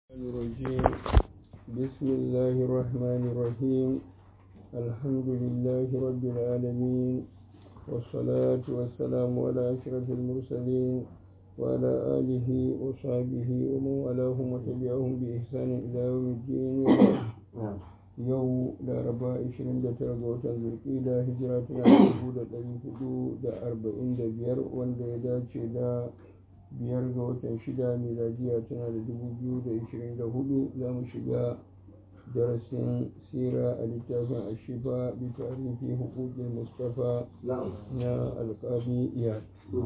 الرجيم بسم الله الرحمن الرحيم الحمد لله رب العالمين والصلاة والسلام على أشرف المرسلين وعلى آله وصحبه ومن والاهم وتبعهم بإحسان إلى يوم الدين yau laraba 29 ga watan zulkida hijira tana da 445 wanda ya dace da biyar ga watan shida miladiya tana da 2024 za mu shiga darasin sira a littafin ashifa bi tarihi hukukin mustafa na alkabi iyad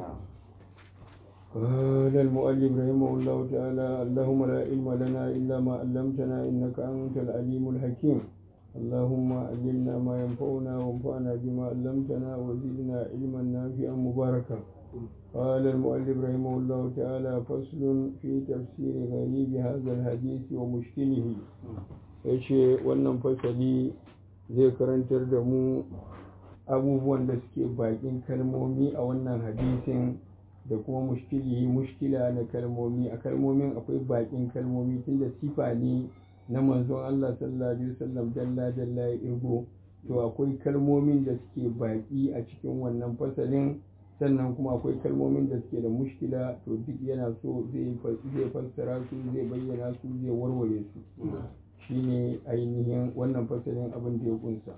قال المؤلف رحمه الله تعالى اللهم لا علم لنا إلا ما علمتنا إنك أنت العليم الحكيم اللهم علمنا ما ينفعنا وانفعنا بما علمتنا وزدنا علما نافعا مباركا قال المؤلف رحمه الله تعالى فصل في تفسير غريب هذا الحديث ومشكله yace wannan fasali zai karantar da mu abubuwan da suke bakin kalmomi a wannan hadisin da kuma mushkili mushkila na kalmomi a kalmomin akwai bakin kalmomi tunda sifa ne na manzon Allah sallallahu alaihi wasallam dalla dalla ya irgo to akwai kalmomin da suke baki a cikin wannan fasalin sannan kuma akwai kalmomin da suke da mushkila to duk yana so zai fassara su zai bayyana su zai warware su shine ainihin wannan fasalin abin da ya kunsa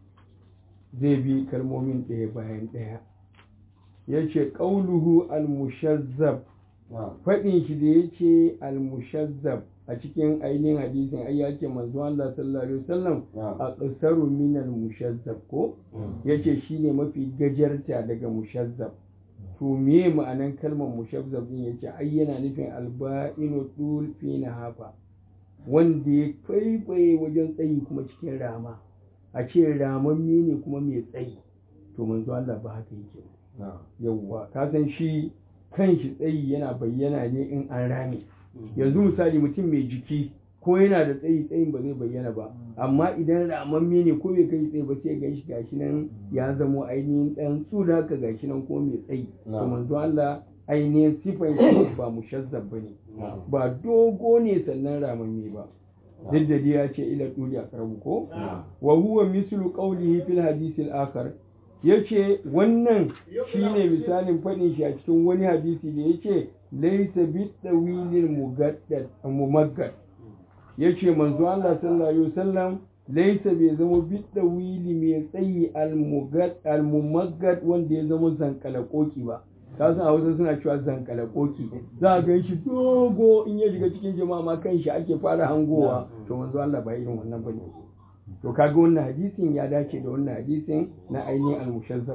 zai bi kalmomin ɗaya bayan ɗaya ya ce ƙauluhu al-mushazzab faɗin shi da ya ce al-mushazzab a cikin ainihin hadisin ai ya ce manzo Allah sallallahu alaihi wasallam a qasaru min al-mushazzab ko yace shine mafi gajarta daga mushazzab to me ma'anan kalmar mushazzab din yace ai yana nufin alba'inu tul fi nahafa wanda ya faifaye wajen tsayi kuma cikin rama a ce ramamme ne kuma mai tsayi to manzo Allah ba haka yake yawwa ka san shi kan shi tsayi yana bayyana ne in an rame yanzu misali mutum mai jiki ko yana da tsayi tsayin ba zai bayyana ba amma idan ramamme ne ko bai kai tsayi ba sai gan shi gashi nan ya zamo ainihin dan tsura haka gashi nan ko mai tsayi to manzo Allah ainihin sifan shi ba mushazzab bane ba dogo ne sannan ramamme ba duk da ya ce ila tuli a karamu ko wa huwa mislu qawlihi fil hadith al akhar ya ce wannan shi ne misalin faɗin shi a cikin wani hadisi da ya ce laisa biɗawilin mumaggad ya ce manzo Allah sallallahu alaihi wasallam laisa bai zama biɗawili mai tsayi almumaggad wanda ya zama zankalakoki ba ka san a wasu suna cewa zankalakoki za a gan shi dogo in ya shiga cikin jama'a ma kan shi ake fara hangowa to manzo Allah ba irin wannan bane to kaga wannan hadisin ya dace da wannan hadisin na ainihin al-mushazzab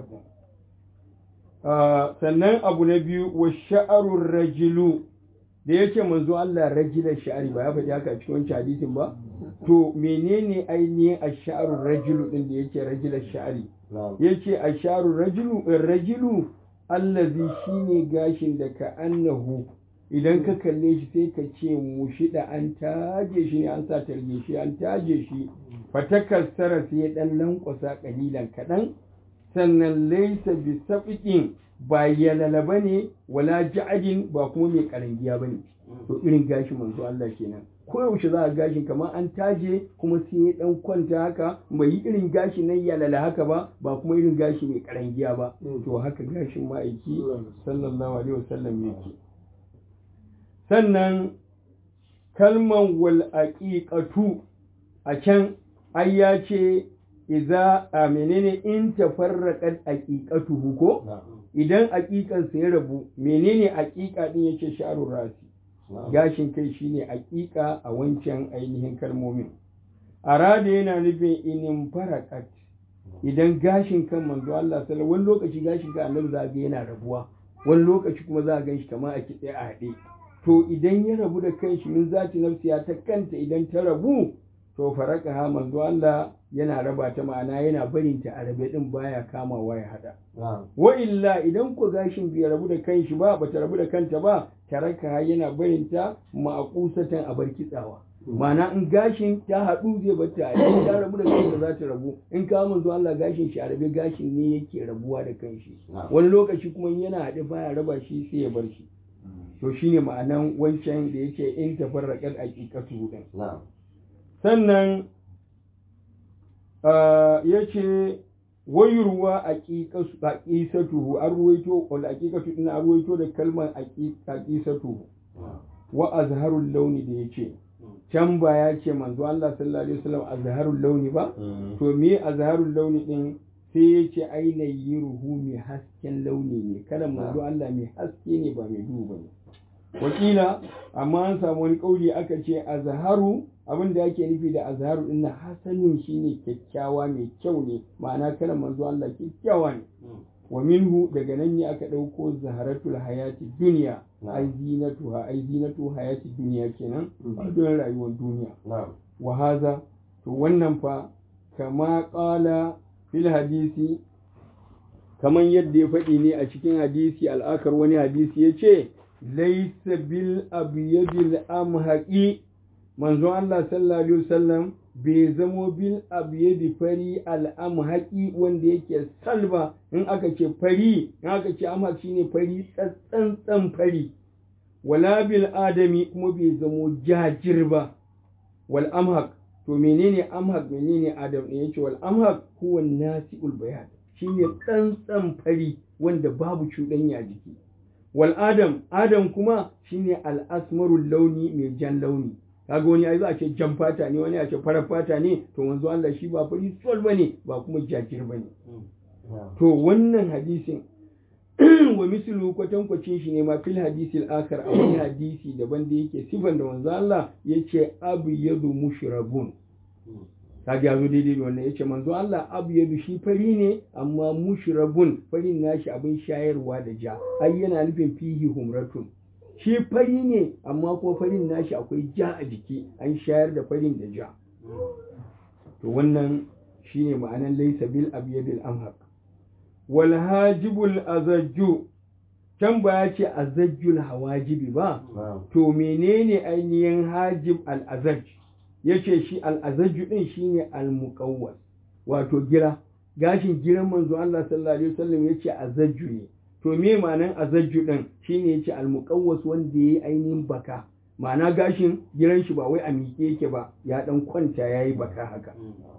sannan abu na biyu wa sha'arur rajilu da yake manzo Allah rajila sha'ari ba ya faɗi haka a cikin wancan hadisin ba to menene ainihin ash-sha'arur rajilu din da yake rajila sha'ari yace ash-sha'arur rajilu rajilu allazi shine gashin da ka annahu idan ka kalle shi sai ka ce mu shida an taje shi ne an sa targe shi an taje shi fatakassara sai dan lankwasa kalilan kaɗan sannan laisa bi sabiqin ba yalalaba ne wala ja'adin ba kuma mai karangiya bane to irin gashi manzo Allah kenan ko yaushe za a gashin kamar an taje kuma sai ya dan kwanta haka bai yi irin gashi nan yalala haka ba ba kuma irin gashi mai karangiya ba to haka gashin ma'aiki sallallahu alaihi wasallam yake sannan kalman wal aqiqatu a can ai ya ce iza a menene in tafarraqat aqiqatuhu ko idan aqiqan sa ya rabu menene aqiqa din yake sharur rasi gashin kai shine aqiqa a wancan ainihin kalmomin arada yana nufin inin faraqat idan gashin kan manzo Allah sallallahu wani lokaci gashin kan annabi za ga yana rabuwa wani lokaci kuma za a gan shi kamar a kitse a haɗe to idan ya rabu da kanshi min zati nafsiya ta kanta idan ta rabu to faraka ha manzo Allah yana raba ta ma'ana yana barin ta a rabe din baya kamawa ya hada wa illa idan ku gashin bai rabu da kanshi ba bata rabu da kanta ba taraka ha yana barin ta ma'aqusatan a bar kitsawa ma'ana in gashin ta haɗu zai bata idan ta rabu da kanta za ta rabu in ka manzo Allah gashin shi a rabe gashin ne yake rabuwa da kanshi wani lokaci kuma yana haɗe baya raba shi sai ya bar shi to shine ma'anan wancan da yake in tafarraqat aqiqatu din na'am sannan yace wayurwa aqisatuhu an ruwaito wal aqiqatu din an ruwaito da kalmar aqisatuhu wa azharul launi da yace can ba ya ce manzo Allah sallallahu alaihi wasallam azharul launi ba to me azharul launi din sai ya ce aina yiruhu mai hasken launi ne kada manzo Allah mai haske ne ba mai duhu bane wakila amma an samu wani kauli aka ce azharu abin da yake nufi da azharu din na hasanin shine kyakkyawa mai kyau ne ma'ana kada manzo Allah kyakkyawa ne wa minhu daga nan ne aka ɗauko zaharatul hayati duniya ai zinatuha ai zinatu hayati duniya kenan a don rayuwar duniya wa haza to wannan fa kama qala fil hadisi kaman yadda ya faɗi ne a cikin hadisi al'akar wani hadisi ya ce laisa bil abyadil amhaqi manzon Allah sallallahu alaihi wasallam bai zamo bil abyadi fari al'amhaqi wanda yake salba in aka ce fari in aka ce amhaq shine fari tsantsan fari wala bil adami kuma bai zamo jajir ba wal amhaq to menene amhaq menene adam ne yace wal amhaq huwa nasiul bayan shine tsantsan fari wanda babu cuɗanya jiki wal adam adam kuma shine al asmarul launi mai jan launi kaga wani ai za a ce jan fata ne wani a ce farar fata ne to wanzu Allah shi ba fari sol bane ba kuma jajir bane to wannan hadisin wa mislu kwatankwacin shi ne ma fil hadisil akhar a wani hadisi daban da yake sifan da wanzu Allah yace abu yadu mushrabun kaga yazo daidai da wannan yace manzo Allah abu yadu shi fari ne amma mushrabun farin nashi abin shayarwa da ja ai yana nufin fihi humratun shi fari ne amma ko farin nashi akwai ja a jiki an shayar da farin da ja to wannan shine ma'anan laysa bil abyadil amhaq wal hajibul azajju can ba ya ce azajjul hawajibi ba to menene ainihin hajib al azaj yace shi al azajju din shine al muqawwas wato gira gashin giran manzo Allah sallallahu alaihi wasallam yace azajju ne to me ma'anan azajju din shine yace al-muqawwas wanda yayi ainihin baka ma'ana gashin giran shi ba wai a miƙe yake ba ya dan kwanta yayi baka haka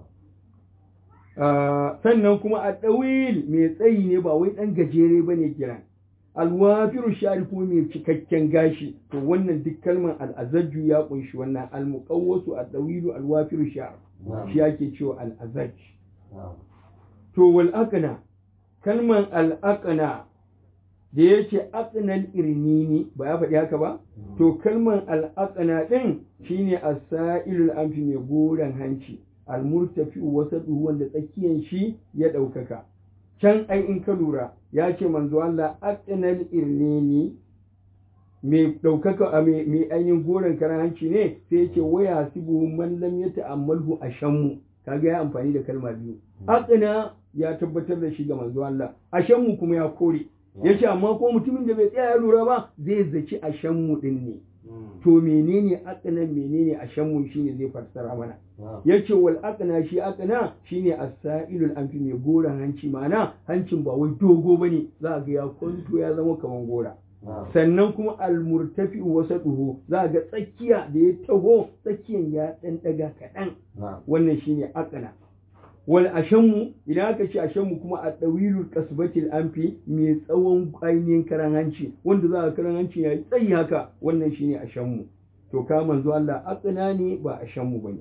sannan kuma a ɗawil mai tsayi ne ba wai ɗan gajere ba ne giran alwafiru shari kuma mai cikakken gashi to wannan duk kalmar al'azajju ya kunshi wannan almuqawwasu a ɗawilu alwafiru shari shi ake cewa al'azaj to wal aqna kalmar al aqna da ya ce aqnal irnini ba ya faɗi haka ba to kalmar al aqna din shine as-sa'ilul anfi mai goran hanci al-murtafi wasatu wanda tsakiyan shi ya ɗaukaka can ai in ka lura ya ce manzo Allah aqnal irnini mai ɗaukaka a mai ainihin goron karan hanci ne sai ya ce waya sibu man lam yata'ammalhu ashammu kaga ya amfani da kalma biyu aqna ya tabbatar da shi ga manzo Allah ashammu kuma ya kore yace amma ko mutumin da bai tsaya ya lura ba zai zaci ashammu din ne to menene aqna menene ashammu shine zai fassara mana yace wal aqna shi aqna shine as-sa'ilul anfi mai goran hanci mana hancin ba wai dogo bane za ga ya kwanto ya zama kaman gora sannan kuma almurtafi wasaduhu za ga tsakiya da ya taho tsakiyan ya dan daga kaɗan wannan shine aqna wal ashammu idan aka ce ashammu kuma a dawilul kasbatil anfi mai tsawon ainihin karan hanci wanda za ka karan hanci ya tsayi haka wannan shine ashammu to ka manzo Allah aqna ne ba ashammu bane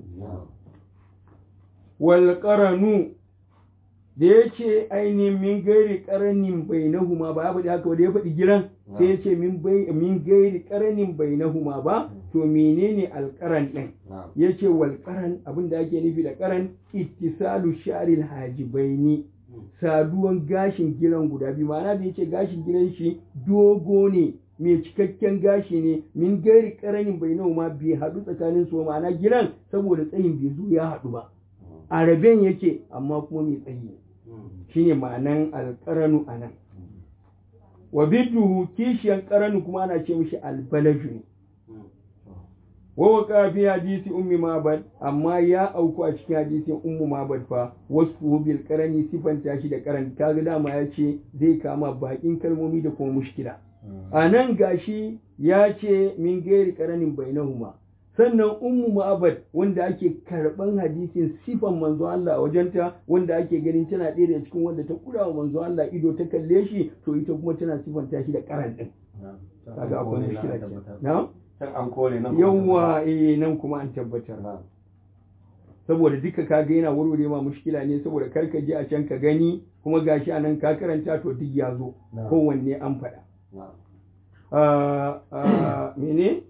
wal qaranu da ya ce ainihin min gairi karanin bainahuma ba ya faɗi haka da ya faɗi giran sai ya ce min gairi karanin bainahuma ba to menene alƙaran ɗin ya ce wal ƙaran abin da ake nufi da ƙaran ittisalu sharil hajibaini saduwan gashin giran guda biyu ma'ana da ya ce gashin giran shi dogo ne mai cikakken gashi ne min gairi karanin bainahuma bai haɗu tsakanin su ma'ana giran saboda tsayin bai zo ya haɗu ba a raben yake amma kuma mai tsayi ne shine ma'anan alƙaranu a nan wa bidduhu kishiyan ƙaranu kuma ana ce mishi albalaju ne wa waka fi hadisi ummi mabad amma ya auku a cikin hadisin ummu mabad fa wasu bil qarani sifanta shi da qaran kaga dama ya ce zai kama bakin kalmomi da kuma mushkila a nan gashi ya ce min gairi karanin bainahuma sannan ummu ma'abad wanda ake karban hadisin sifan manzo Allah a wajenta wanda ake ganin tana ɗaya daga cikin wanda ta kura wa manzo Allah ido ta kalle shi to ita kuma tana sifanta shi da karan din kaga akwai mushkila ce na can an kore nan yawa eh nan kuma an tabbatar saboda duka kaga yana warware ma mushkila ne saboda kar ka je a can ka gani kuma gashi anan ka karanta to duk ya zo kowanne an faɗa mene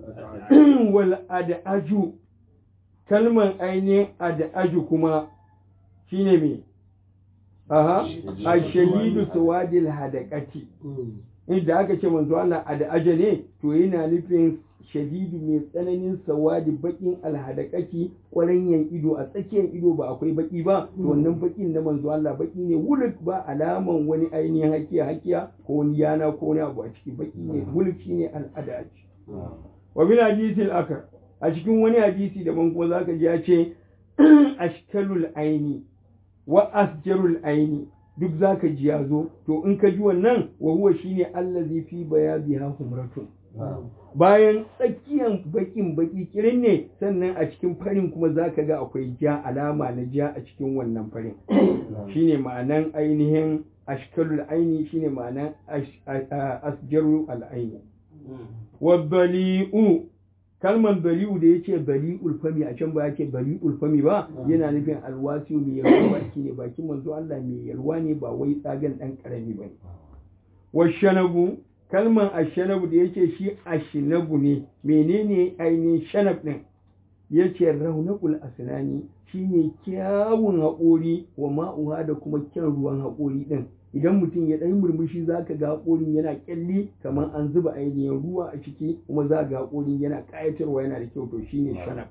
wal ad'aju kalman ainihin ad'aju kuma shine me aha ashadidu sawadil hadaqati inda aka ce manzo Allah ad'aja ne to yana nufin shadidu mai tsananin sawadi bakin alhadakaki ƙwaranyan ido a tsakiyar ido ba akwai baki ba to wannan bakin na manzo Allah baki ne wuluk ba alaman wani ainihin hakiya hakiya ko wani yana ko wani abu a ciki baki ne wuluk shine al'ada wa bil hadithil akar a cikin wani hadisi daban kuma zaka ji ya ce ashkalul aini wa asjarul aini duk zaka ji ya zo to in ka ji wannan wa huwa shine allazi fi bayabiha humratun bayan tsakiyan bakin baki kirin ne sannan a cikin farin kuma zaka ga akwai ja alama na ja a cikin wannan farin shine ma'anan ainihin ashkalul aini shine ma'anan asjarul al'aini wa bali'u kalman bali'u da yace bali'ul fami a can ba yake bali'ul fami ba yana nufin alwasiu mai yalwa baki ne bakin manzo Allah mai yalwa ne ba wai tsagan dan karami bane wa shanabu kalman ashanabu da yake shi ashinabu ne menene ainihin shanab din yace raunaqul asnani shine kyawun haƙori wa ma'uha da kuma kyan ruwan haƙori din idan mutum ya ɗan murmushi za ka ga haƙorin yana ƙyalli kamar an zuba ainihin ruwa a ciki kuma za ga haƙorin yana ƙayatarwa yana da kyau to shine shanab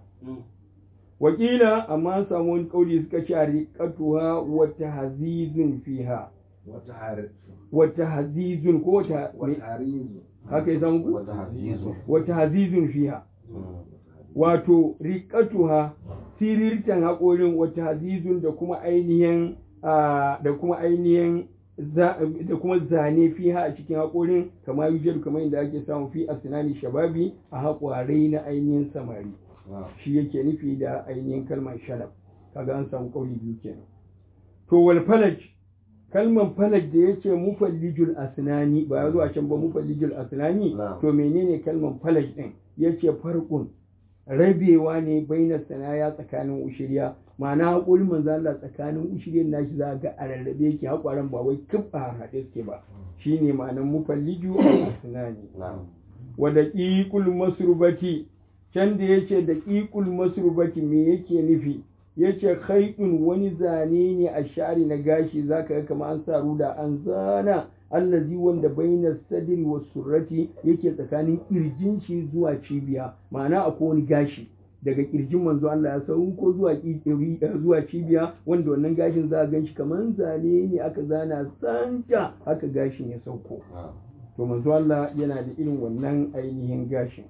wakila amma an samu wani ƙauli suka ce a riƙatuha wata hazizun fiha wata hazizun ko wata haka ya samu ku? wata hazizun fiha wato riƙatuha sirirtan haƙorin wata hazizun da kuma ainihin da kuma ainihin da kuma zane fiha a cikin haƙorin kama yujar kamar yadda ake samu fi a sinani shababi a haƙwarai na ainihin samari shi yake nufi da ainihin kalmar shalab kaga an samu ƙauli biyu kenan to wal falaj kalmar falaj da yake mufallijul asnani ba ya zo a can ba mufallijul asnani to menene kalmar falaj din yace farqun rabewa ne baina sanaya tsakanin ushiriya ma'ana haƙorin manzo Allah tsakanin ushiriyar nashi za ga a rarrabe yake haƙwaran ba wai kif a haɗe suke ba shine ma'anar mufalliju asnani wa daqiqul masrubati can da yace daqiqul masrubati me yake nufi yace khaytun wani zane ne a shari na gashi zaka ga kamar an sa ruda an zana allazi wanda baina sadri wa surrati yake tsakanin kirjin shi zuwa cibiya ma'ana akwai wani gashi daga kirjin manzo Allah ya sau ko zuwa zuwa cibiya wanda wannan gashin za a gan shi kamar zane ne aka zana santa haka gashin ya sauko to manzo Allah yana da irin wannan ainihin gashin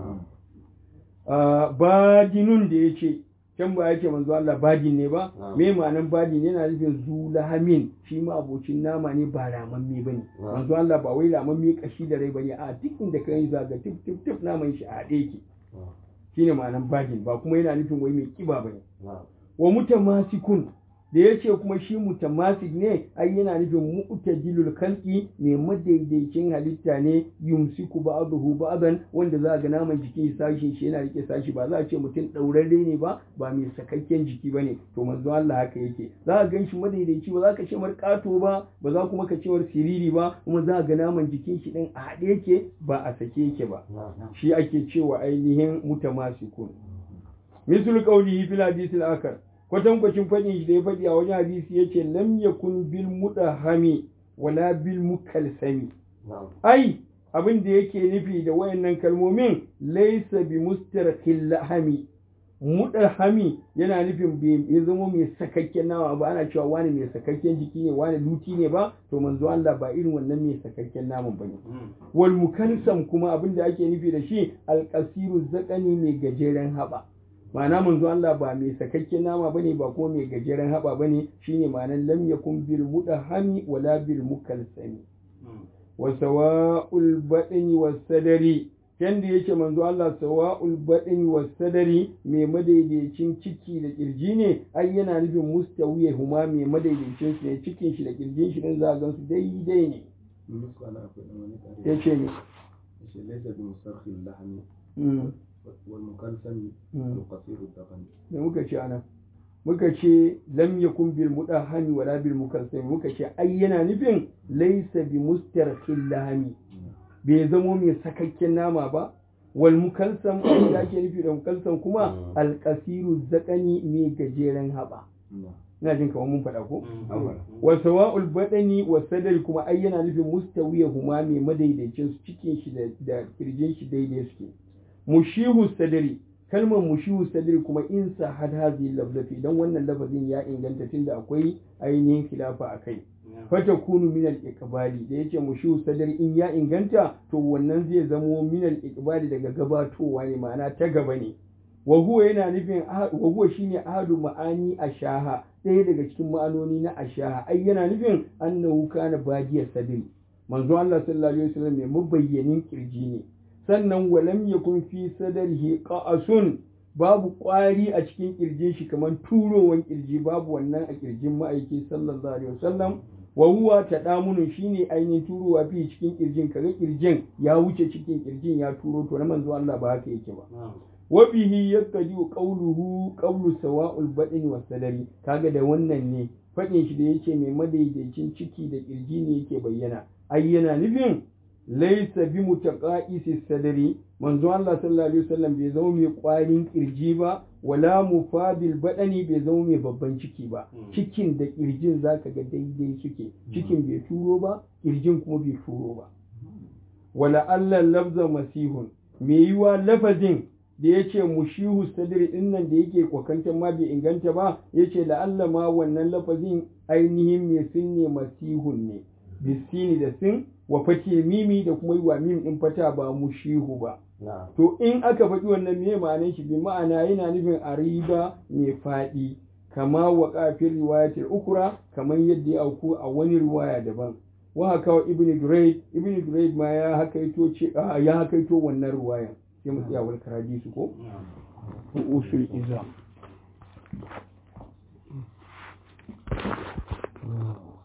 badinun da ya ce can ba ya ce manzo Allah badin ne ba me ma'anan badin yana nufin zulahamin shi ma abocin nama ne ba ramamme bane manzo Allah ba wai ramamme kashi da rai bane a duk inda kai zaga tif tif tif naman shi a haɗe yake shine ma'anan badin ba kuma yana nufin wai mai kiba bane wa mutamasikun da ya ce kuma shi mutamasik ne ai yana nufin mu'tadilul khalqi mai madaidaicin halitta ne yumsiku ba'dahu ba'dan wanda za ga naman jikin sashin shi yana rike sashi ba za a ce mutum daurarre ne ba ba mai sakakken jiki bane to manzo Allah haka yake za ka gan shi madaidaici ba za ka ce marƙato ba ba za kuma ka ce war siriri ba kuma za ga naman jikin shi din a haɗe yake ba a sake yake ba shi ake cewa ainihin mutamasikun misal qawlihi fil hadithil akhar kwatankwacin faɗin shi da ya faɗi a wajen hadisi ya ce lam yakun bil mudahami wala bil mukalsami ai abin da yake nufi da wayannan kalmomin laysa bi mustarkhil lahami mudahami yana nufin bai zama mai sakakken nama ba ana cewa wani mai sakakken jiki ne wani luti ne ba to manzo Allah ba irin wannan mai sakakken naman bane wal mukalsam kuma abin da ake nufi da shi alqasiru zakani mai gajeren haba ma'ana manzo Allah ba mai sakakken nama bane ba kuma mai gajeren haba bane shine ma'anar lam yakun bil mudahami wala bil mukalsami wa sawa'ul badani was sadari yanda yake manzo Allah sawa'ul badani was sadari mai madaidaicin ciki da kirji ne ai yana nufin mustawiya huma mai madaidaicin su ne cikin shi da kirjin shi din za a gansu daidai ne yace ne yace laysa bi musarkhil lahmi wal mukalsam qasir ad-dafn da muka ce ana muka ce lam yakun bil mudahani wala bil mukalsam muka ce ai yana nufin laysa bi mustarkhil lahmi bai zamo mai sakakken nama ba wal mukalsam abin da ake nufi da mukalsam kuma alkasiru zakani mai gajeren haɓa ina jin kamar mun faɗa ko wa sawa'ul badani wa sadari kuma ai yana nufin mustawiya huma mai madaidaicin su cikin shi da kirjin shi daidai suke mushihu sadari kalmar mushihu sadari kuma in sa had hazi lafzafi dan wannan lafazin ya inganta tunda akwai ainihin khilafa akai fata kunu minal iqbali da yace mushu sadar in ya inganta to wannan zai zamo minal iqbali daga gabatowa ne ma'ana ta gaba ne wa huwa yana nufin wa huwa shine ahadu ma'ani ashaha ɗaya daga cikin ma'anoni na ashaha ai yana nufin annahu kana bagiya sadri manzo Allah sallallahu alaihi wasallam mai mabayyanin kirji ne sannan walam yakun fi sadrihi qa'asun babu ƙwari a cikin kirjin shi kamar turowan kirji babu wannan a kirjin ma'aiki sallallahu alaihi wasallam wa huwa tadamunun shine ainihin turowa fi cikin kirjin kaga kirjin ya wuce cikin kirjin ya turo to na manzo Allah ba haka yake ba wa bihi yakadi qawluhu qawlu sawa'ul badin was sadari kaga da wannan ne fadin shi da yake mai madaidaicin ciki da kirji ne yake bayyana ai yana nufin laysa bi mutaqaisi sadari manzo Allah sallallahu alaihi wasallam bai zama mai kwarin kirji ba wala mufabil badani bai zama mai babban ciki ba cikin da kirjin zaka ga daidai suke cikin bai turo ba kirjin kuma bai turo ba wala Allah lafza masihun me yiwa lafazin da ya ce mushihu sadri din nan da yake kwakantar ma bai inganta ba ya ce la'alla ma wannan lafazin ainihin mai sin ne masihun ne bisini da sin wa fati mimi da kuma yi wa mim din fata ba mushihu ba to in aka faɗi wannan me ma'anar shi bi ma'ana yana nufin ariba mai faɗi kama wa kafin riwayatul ukura kamar yadda ya auku a wani riwaya daban wa haka wa ibn Durayd ibn Durayd ma ya hakaito ce ya hakaito wannan riwayan sai mu tsaya wal karadi ko usul izam